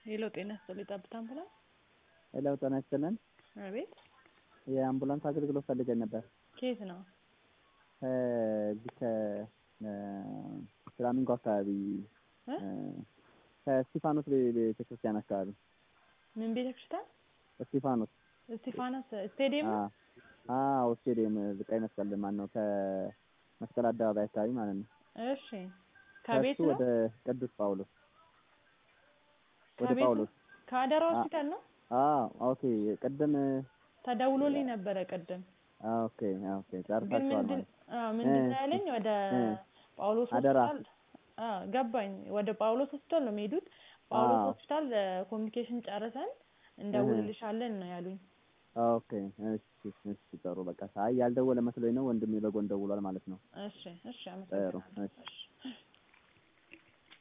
ሄሎ ጤና ይስጥልኝ ጠብታ አምቡላንስ ሄሎ ጤና ይስጥልን አቤት የአምቡላንስ አገልግሎት ፈልገን ነበር ከየት ነው ከዚህ ከፍላሚንጎ አካባቢ እ ከስቲፋኖስ ቤተክርስቲያን አካባቢ ምን ቤተክርስቲያን እስጢፋኖስ እስጢፋኖስ ስቴዲየም ነው አዎ ስቴዲየም ቀይ መስቀል ማን ነው ከመስቀል አደባባይ አካባቢ ማለት ነው እሺ ከቤት ከእሱ ነው ወደ ቅዱስ ጳውሎስ ወደ ከቤት ነው? ጳውሎስ ከአደራ ሆስፒታል ነው አዎ ኦኬ ቅድም ተደውሎልኝ ነበረ ቅድም ኦኬ ኦኬ ግን ጨርሳችኋል ምንድን ማለት አዎ ምንድን ነው እ ያለኝ ወደ እ ጳውሎስ አደራ ሆስፒታል አዎ ገባኝ ወደ ጳውሎስ ሆስፒታል ነው የሚሄዱት ጳውሎስ አዎ ሆስፒታል ኮሚኒኬሽን ጨርሰን እህ እንደውልልሻለን ነው ያሉኝ ኦኬ እሺ እሺ ጥሩ በቃ አይ ያልደወለ መስሎኝ ነው ወንድሜ በጎን ደውሏል ማለት ነው እሺ እሺ ጥሩ አመሰግናለሁ እሺ እሺ